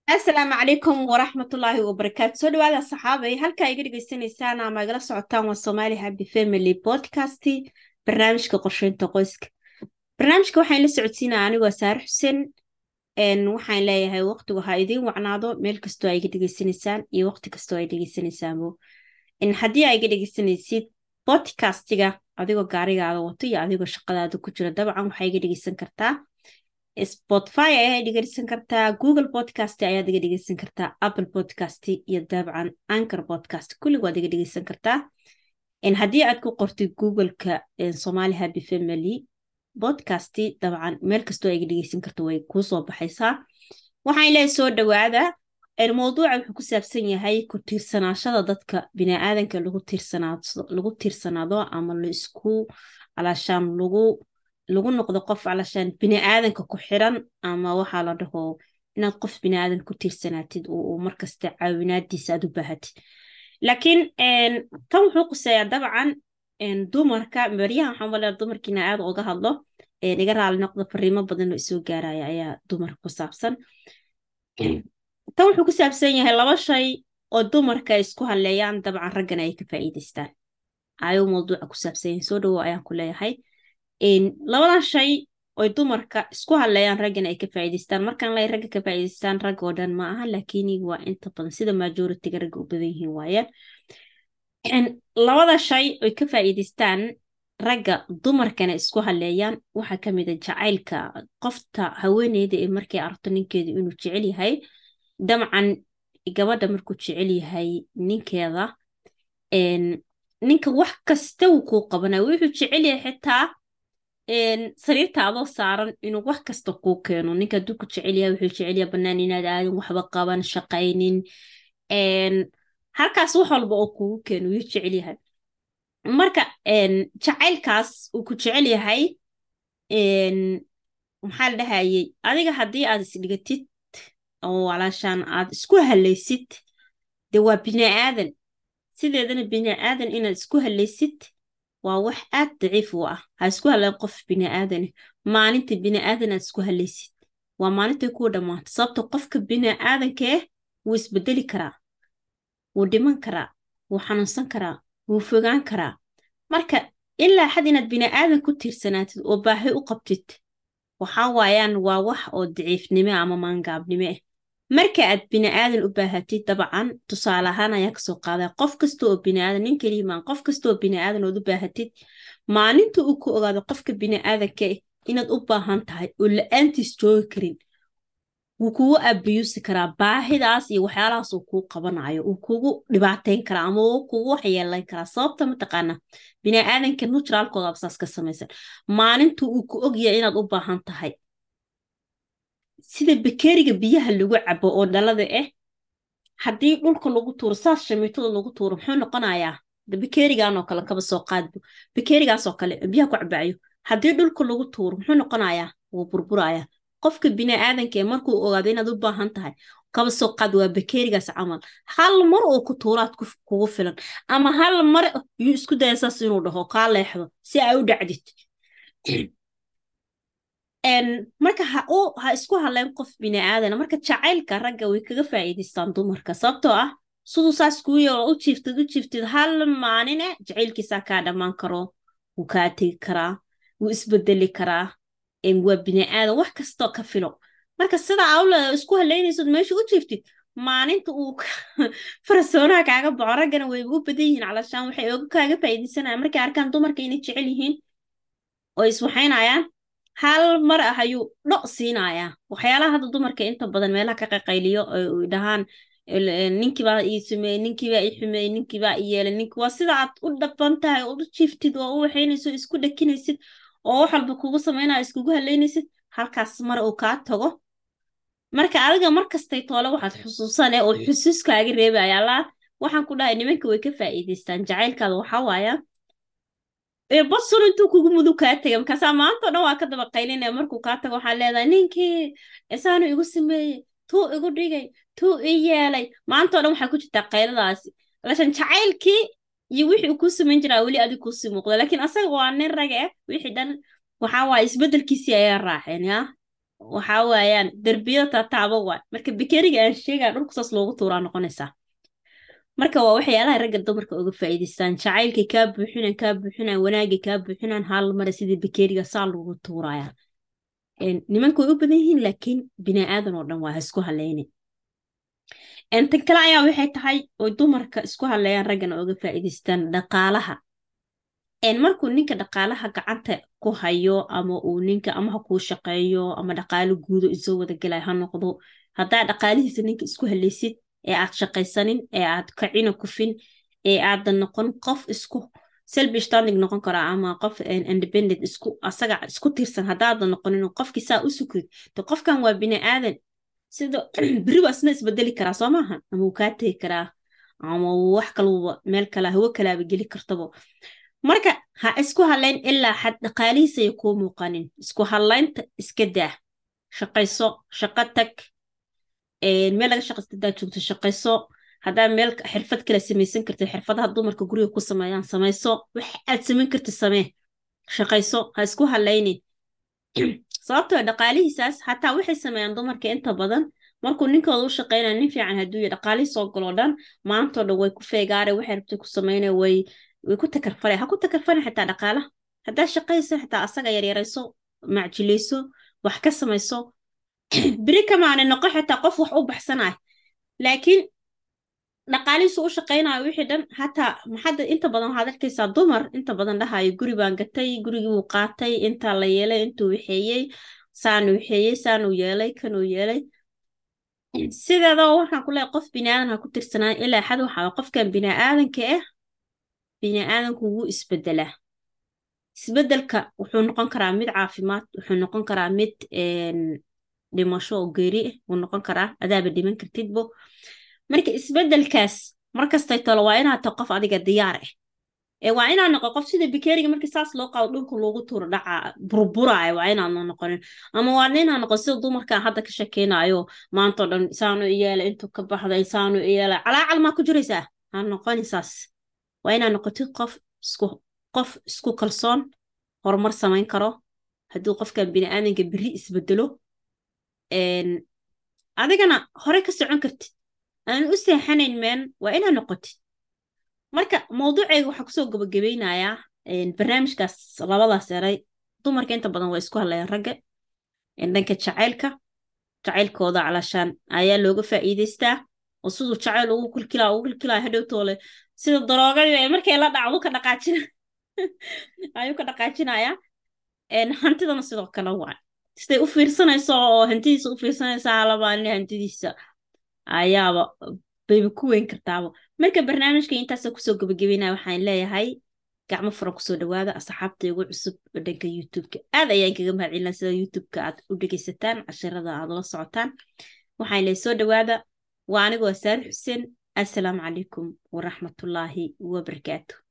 asalaamu calaykum waraxmatullaahi wabarakaatu soo dhawaada saxaabay halkaa iga dhegeysanaysaan ama igala socotaan waa somali happy family podcast barnaamijka qorsheynta qoyska barnaamijka waxaan la socodsiinaya anigoo saare xuseen waxaan leeyahay waqtigu ha idiin wacnaado meel kastoo aa iga dhegeysanaysaan iyo waqti kastoo ay dhegeysanaysaanbo haddii aa iga dhegeysanaysid podcastiga adigoo gaarigaada wato iyo adigoo shaqadaada ku jira dabcan waxaa iga dhegeysan kartaa spotify ayaa dhegeysan kartaa google podcast ayaad iga dhegeysan kartaa apple podcast iyo dabcan anchor podcast kullig waad iga dhegeysan kartaa haddii aad ku qortid googleka somali happy family podcast dabcan meel kastoo iga dhegeysan karta way kuusoo baxaysaa waxaan leehay soo dhawaada mowduuca wuxuu ku saabsan yahay ku tiirsanaashada dadka biniaadanka lagu tiirsanaado ama laisku alaashaan lagu lagu noqdo qof alashaan biniaadanka ku xiran ama waxaa la dhaho inaad qof biniaadan ku tiirsanaatid oo markasta caawinaadiisa aad u baahatid laakiin tan wuxuu quseeyaa dabcan dumarka baryahan waxaan malea dumarkiina aad uga hadlo iga raali noqdo fariimo badan oo isoo gaaraya ayaa dumarka ku saabsan tan wuxuu ku saabsan yahay laba shay oo dumarka ay isku haleeyaan dabcan raggana ay ka faa'iidaystaan ayuu mawduuca ku saabsan yahay soo dhawow ayaan ku leeyahay labadan shay oy dumarka isku hadleeyaan raggana ay ka faa'iidaystaan markaan lay ragga ka faa'iidaystaan rag oo dhan ma aha laakiin waa inta badan sida majoritiga ragga u badan yihiin waayaan labada shay oy ka faa'iidaystaan ragga dumarkana isku hadleeyaan waxaa ka mid a jacaylka qofta haweeneyda ee markay aragto ninkeedu inuu jecel yahay dabcan gabadha markuu jecel yahay ninkeeda ninka wax kasta wuu kuu qabanaya wuxuu jecel yahay xitaa sariirta adoo saaran inuu wax kasta kuu keeno ninka hadduu ku jecel yahay wuxuu jecel yahay bannaan inaad aadan waxba qaban shaqaynin halkaas wax walba oo kugu keeno wuu jecel yahay marka jacaylkaas uu ku jecel yahay maxaa la dhahayey adiga haddii aad isdhigatid oo walaashaan aad isku halaysid dee waa biniaadan sideedana biniaadan inaad isku halaysid waa wax aad daciif u ah ha isku haleen qof biniaadane maalinta biniaadan aad isku halaysid waa maalintay kuu dhammaanta sababto qofka biniaadankaeh wuu isbedeli karaa wuu dhiman karaa wuu xanuunsan karaa wuu fogaan karaa marka ilaa xad inaad biniaadan ku tiirsanaatid oo baahi u qabtid waxaa waayaan waa wax oo daciifnimo ama maangaabnimo ah marka aad biniaadan u baahatid dabcan tusaale ahaan ayaa kasoo qaadaa qof kasta oo biniaadan nin keliimaan qof kasta oo biniaadan ood u baahatid maalinta uu ku ogaado qofka biniaadanka inaad u baahan tahay oo la-aantiis joogi karin wuu kugu abiyuusi karaa baahidaas iyo waxyaalahaas uu kuu qabanayo uu kugu dhibaateyn karaa ama uu kugu waxyeelayn karaa sababta mataqaana biniaadanka nutraalkooda absaas ka samaysan maalinta uu ku ogyahay inaad u baahan tahay sida bakeeriga biyaha lagu cabo oo dhalada ah haddii dhulka lagu tuuro saas shamiitada lagu tuuro muxuu noqonayaa bakeeriganoo kale kaba soo qaadbo bakeerigaasoo kale biyaha ku cabayo haddii dhulka lagu tuuro muxuu noqonayaa wuu burburaya qofka biniaadanka ee markuu ogaado inaad u baahan tahay kaba soo qaad waa bakeerigaas camal hal mar oo ku tuuraad kugu filan ama hal mar yuu isku daya saas inuu dhaho kaa leexdo si ay u dhacdid marka ha isku hadleen qof biniaadan marka jacaylka ragga way kaga faa'iidaystaan dumarka sababtoo ah siduu saas kuu yeelo u jiiftid u jiiftid hal maalina jacaylkiisaa kaa dhammaan karo wuu kaa tegi karaa wuu isbedeli karaa waa biniaadan wax kastoo ka filo marka sida awle isku haleynaysood meesha u jiiftid maalinta uu farasoonaha kaaga baxo raggana wayba u badan yihiin calashaan waxay oga kaaga faa'iidaysanayaan markay arkaan dumarka inay jecel yihiin oo iswaxaynayaan hal mar ah ayuu dho siinayaa waxyaalaha hadda dumarka inta badan meelaha ka qaqayliyo oy dhahaan ninkiibaa ii sameeyey ninkiibaa ii xumeeyey ninkiibaa i yeelay ninki waa sida aad u dhaban tahay oo u jiiftid oo u waxaynayso isku dhakinaysid oo wax walba kugu samaynayo iskugu haleynaysid halkaas mar uu kaa tago marka adiga markastay toole waxaad xusuusane oo xusuuskaaga reebaya allaa waxaan ku dhahay nimanka way ka faa'iidaystaan jacaylkaada waxaa waaya basur intuu kugu mudug kaa tega markaasaa maantao dhan waa ka daba qaylinaya markuu kaa tago waxaa leedahay ninkii isaanu igu sameeyey tuu igu dhigay tuu i yeelay maantao dhan waxaa ku jirtaa qayladaasi lashan jacaylkii iyo wixii uu kuu samayn jiraa weli adig kuusii muuqda laakiin asaga waa nin raga ah wixii dhan waxaa waaya isbeddelkiisii ayaa raaceen yaa waxaa waayaan derbiyada taataaba waay marka bikeriga aan sheegaa dhulku saas loogu tuuraa noqonaysaa marka waa waxyaalaha ragga dumarka uga faa'iidaystaan jacaylkay kaa buuxinaan kaa buuxinaan wanaagay kaa buuxinaan hal mara sidii bikeriga saa loogu tuuraya nimanka way u badan yihiin laakiin bini aadan oo dhan waa ha isku haleyne tan kale ayaa waxay tahay oy dumarka isku haleeyaan raggana uga faa'iidaystaan dhaqaalaha markuu ninka dhaqaalaha gacanta ku hayo ama uu ninka ama ha kuu shaqeeyo ama dhaqaalo guudo isoo wada gelay ha noqdo haddaa dhaqaalihiisa ninka isku haleysid ee aad shaqaysanin ee aad kacina kufin ee aadan noqon qof isku selfish standing noqon karaa ama qof independent isku asaga isku tiirsan haddaadan noqonin qofkii saa u sukrid de qofkan waa bini aadan sida beri waa isna isbedeli karaa soo maaha ama uu kaa tegi karaa ama wax kaluba meel kala hawo kalaaba geli kartabo marka ha isku halayn ilaa xad dhaqaalihiisaya kuu muuqanin isku halaynta iska daa shaqayso shaqo tag meel laga shaqaysta hadaa joogto shaqayso haddaa meel xirfad kale samaysan kartid xirfadaha dumarka guriga ku sameeyaan samayso wax aad samayn kartid samee shaqayso ha isku halaynin sababtoo dhaqaalihiisaas hataa waxay sameeyaan dumarka inta badan markuu ninkooda u shaqeynaya nin fiican hadduu ya dhaqaalihii soo galoo dhan maantoo dhan way ku feegaare waxay rabtay ku sameynaya way way ku takarfale ha ku takarfalin xitaa dhaqaalaha haddaa shaqaysa xitaa asaga yaryarayso macjilayso wax ka samayso beri kamaana noqo xitaa qof wax u baxsanaya laakiin dhaqaalihiisu u shaqaynayo wixii dhan hataa maxadda inta badan waxaad arkaysaa dumar inta badan dhahayo guri baan gatay gurigii wuu qaatay intaa la yeelay intuu waxeeyey saanuu waxeeyey saanuu yeelay kanuu yeelay sideedaba waxaan ku leehay qof biniaadan ha ku tirsanaan ilaa xad waxaa qofkan biniaadanka ah biniaadanku wuu isbedelaa isbedelka wuxuu noqon karaa mid caafimaad wuxuu noqon karaa mid dhimasho oo geeri ah wuu noqon karaa adaaba dhiman kartidbo marka isbedelkaas markastay talo waa inaad ta qof adiga diyaar ah ee waa inaad noqo qof sida bikeriga markii saas loo qaado dhulka loogu tuuro dhaca burburaayo waa inaadna noqonin ama waa inaad noqo sida dumarkan hadda ka shakeynayo maantao dhan isaanu iyeela intuu ka baxda isaanu iyeela calaacal maa ku jiraysaa ha noqoni saas waa inaad noqotid qof isku qof isku kalsoon horumar samayn karo hadduu qofkan biniaadanka beri isbedelo adigana hore ka socon kartid aan u seexanayn meen waa inaad noqotid marka mawduuceyga waxaa kusoo gabagabeynayaa barnaamijkaas labadaas eray dumarka inta badan waa isku hadlayaan ragga dhanka jacaylka jacaylkooda calashaan ayaa looga faa'iidaystaa oo siduu jacayl ugu kilkilaa ugu kilkilaa hadhowtoole sida daroogadii markay la dhacdu ka dhaqaajina ayuu ka dhaqaajinayaa hantidana sidoo kale waa siday u fiirsanayso oo hantidiisa u fiirsanaysa halabaanin hantidiisa ayaaba bayba ku weyn kartaaba marka barnaamijka intaasa kusoo gabagabeynaya waxaan leeyahay gacmo furan kusoo dhawaada asxaabta ugu cusub oo dhanka youtubeka aad ayaan kaga mahadcelina sida youtubeka aad u dhegeysataan cashirada aad la socotaan waxaan leeyahay soo dhawaada waa anigoo saar xuseen assalaamu calaykum waraxmatullaahi wabarakaatu